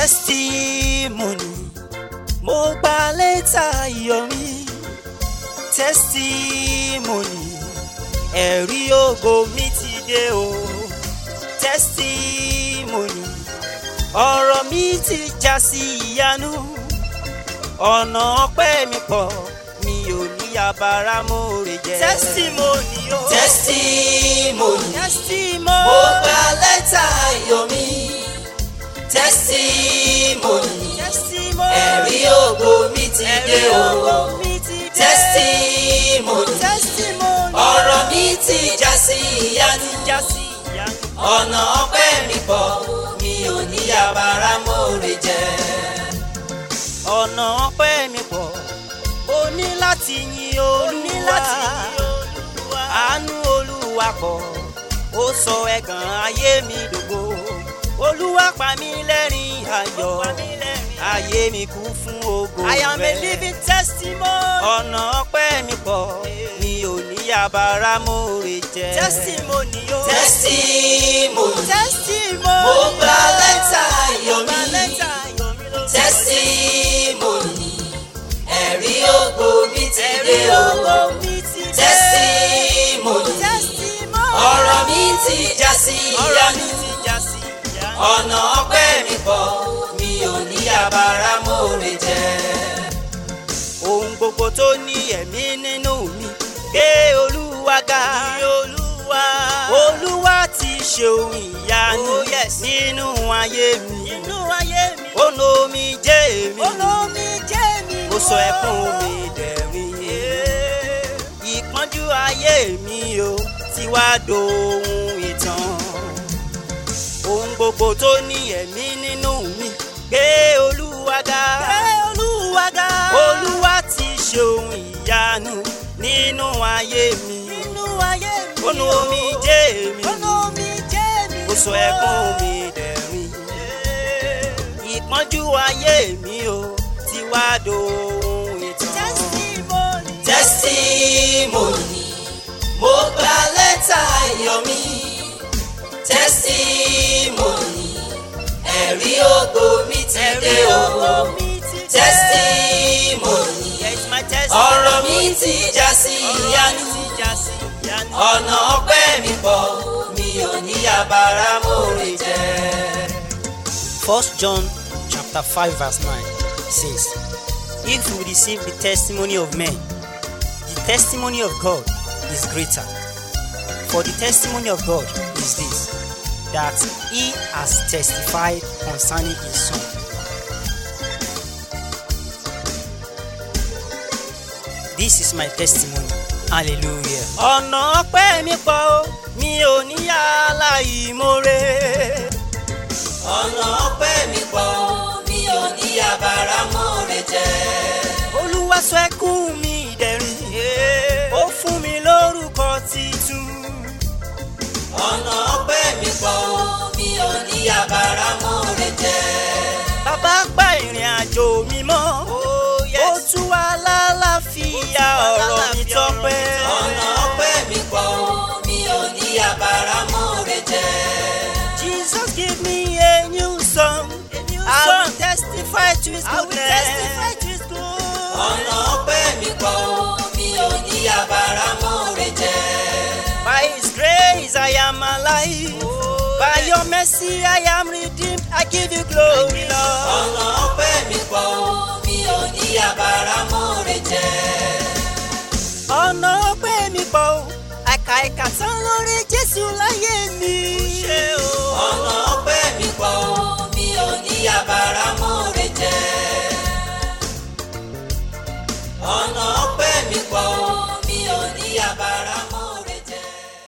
testimony mo gba lẹ́tà ayọ̀ mi testimony ẹ̀rí ògo mi ti dé o testimony ọ̀rọ̀ mi ti já sí ìyanu ọ̀nà ọpẹ́ mi pọ̀ mi ò ní abara mòrè jẹ. testimony o testimony testimony mo gba lẹ́tà ayọ̀ mi testimony testimony ẹ̀rí ògo mi ti dé ẹ̀rí o ògo mi ti dé. testimony testimony ọ̀rọ̀ mi ti já sí ìyanu já sí ìyanu. ọ̀nà ọpẹ́ mi pọ̀ mi ò ní abara mòrè jẹ. ọ̀nà ọpẹ́ mi pọ̀ o ní láti yin olúwa àánú olúwa pọ̀ ó sọ ẹ̀gàn ayé mi dògo olúwa pa mí lẹ́rìn ayọ̀ ayé mi kú fún ògo rẹ̀. I am a living testimony. ọ̀nà ọpẹ́ mi pọ̀ mi ò ní abara mòrè jẹ. testimony o. testimony testimony. mo gba lẹ́tà ayọ̀ Gba mi lẹ́tà ayọ̀ mi lórúkọ testimony ẹ̀rí ògo mi ti ẹ̀rí dé o ògo mi ti dé. testimony testimony. ọ̀rọ̀ mi ti já sí ọ̀rọ̀ mi ìyanu ti já sí ìyanu. ọ̀nà ọpẹ́ mi pọ̀ mi ò ní abara mòrè jẹ. ohun gbogbo tó ní ẹ̀mí nínú mi gbé olúwa ga. olúwa. olúwa ti ṣe ohun ìyanu Oh, yes. nínú ayé mi. nínú ayé mi ó lo omi jẹ́ èmi. olómi jẹ́ mi ó sọ ẹkún mi dẹ̀rín. ìpọ́njú ayé mi o ti wá dohun ìtàn. ohun gbogbo tó ní ẹ̀mí nínú mi gbé olúwa ga. gbé olúwa ga olúwa ti ṣe ohun ìyanu nínú ayé mi. nínú ayé mi ó nu omi jẹ́ èmi. olómi jẹ́ mi ó sọ ẹkún mi dẹ̀rín. ìpọ́njú ayé mi o ti wá dohun ìtàn. testimony testimony mo gba lẹ́tà ayọ̀ mi testimony ẹ̀rí ògo mi ti ẹ̀rí dé o ògo mi ti dé. testimony Yes, my testimony. ọ̀rọ̀ mi ti já sí ìyanu ti já sí ìyanu. ọ̀nà ọpẹ́ mi pọ̀ mi ò ní abara mòrè jẹ. First John chapter five verse nine says, If we receive the testimony of men, the testimony of God is greater. For the testimony of God is this, that He has testified concerning His Son. This is my testimony. Hallelujah. Ọ̀nà ọpẹ́ mi pọ̀ o, mi ò ní yàrá ìmoore. ọ̀nà ọpẹ́ mi pọ̀ mi ò ní abara mòrè jẹ. olúwa sọ ẹkún mi dẹ̀rín ó fún mi lórúkọ titun ọ̀nà ọpẹ́ mi pọ̀ mi ò ní abara mòrè jẹ. bàbá gba ìrìn àjò mi mọ́ ó tú wa lálàáfíà ọ̀rọ̀ mi tọ́pẹ́ ọ̀nà ọpẹ́ mi pọ̀ mi ò ní abara mòrè jẹ. jesus give me a new song i will testify to his goodness ọ̀nà ọpẹ́ mi pọ̀ mi ò ní abara mòrè jẹ. by his grace i am alive by your mercy i am redeemed i give you glory lord. ọ̀nà ọpẹ́ mi pọ̀ mi ò ní abara mòrè jẹ. ọ̀nà ọpẹ́ mi pọ̀ o àkà ìkà tán lórí jésù láyé mi.